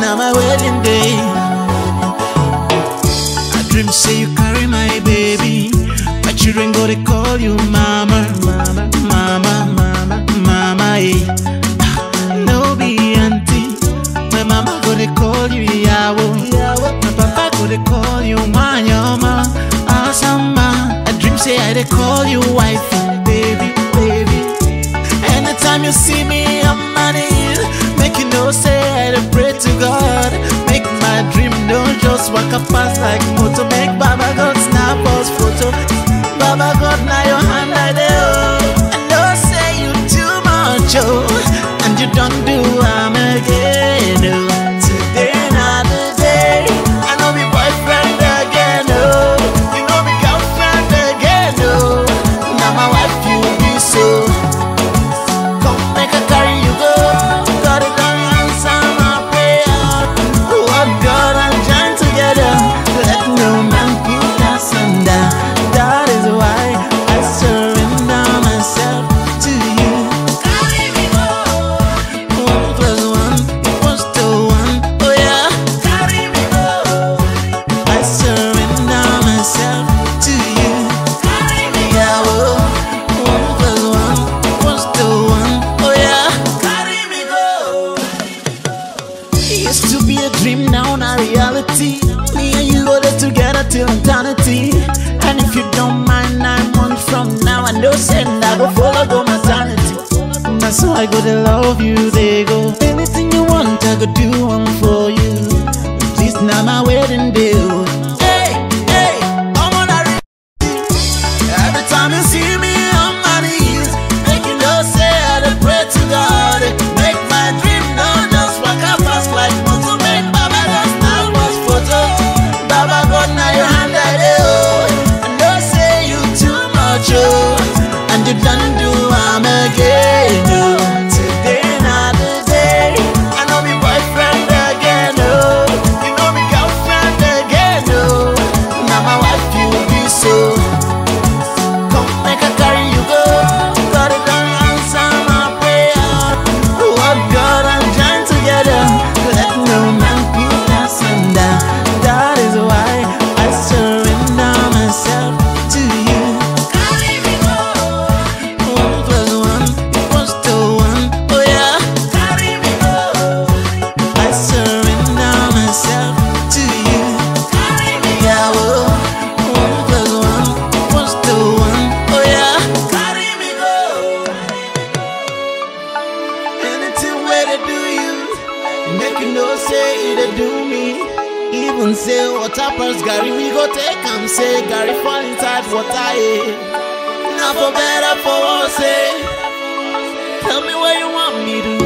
now my wedding day. I dream say you carry my baby. My children go to call you mama, mama, mama, mama, mama. Eh. No be auntie. My mama go to call you yawo. My papa go to call you manyama, asama. I dream say I dey call you wife, baby, baby. Anytime you see me, I'm on it. Make you know, say I dey pray to God. Make my dream don't just walk up past like motor. Make Baba God snap us photo. Baba God, now your hand I dey oh. I know say you too much oh, and you don't do am again oh. Today not the day. I know me boyfriend again oh. You know me girlfriend again oh. Now my wife you be so. Come make a carry you go. God it done answer my prayer. What God and join together. Let no man put us under. That is why I surrender myself to you. Carry me go. One plus one equals to one. Oh yeah. Carry me go. I surrender myself to you. Carry me go. One plus one equals to one. Oh yeah. Carry me go. It used to be a dream, now not reality. Me and you go there together till eternity. And if you don't mind, nine months from now, I know send I go follow go maternity. That's so I go to love you, they go. Anything you want, I go do one for you. This now my wedding day. oh. Hey, hey, I'm on a Every time you see me on my knees, make you know say I dey pray to God. Make my dream not just walk up fast like motor. Make Baba God snap us photo. Baba God now your hand I dey oh. I know say you too much oh, and you done do am again oh. Today not the day. I know me boyfriend again oh. You know me girlfriend again oh. Now my wife you be so. Come make a carry you go. God it done answer my prayer. What God and join together. Let no man put us under. That is why I surrender myself to you. Carry me go. One plus one equals to one. Oh yeah. Carry me go. I surrender myself to you. Carry me go. One plus one equals to one. Oh yeah. Carry me go. Anything where they do you, make you know say it they do me. Even say water pass Gary, we go take am say Gary fall inside water. Eh. Now for better for worse. Eh. Tell me what you want me to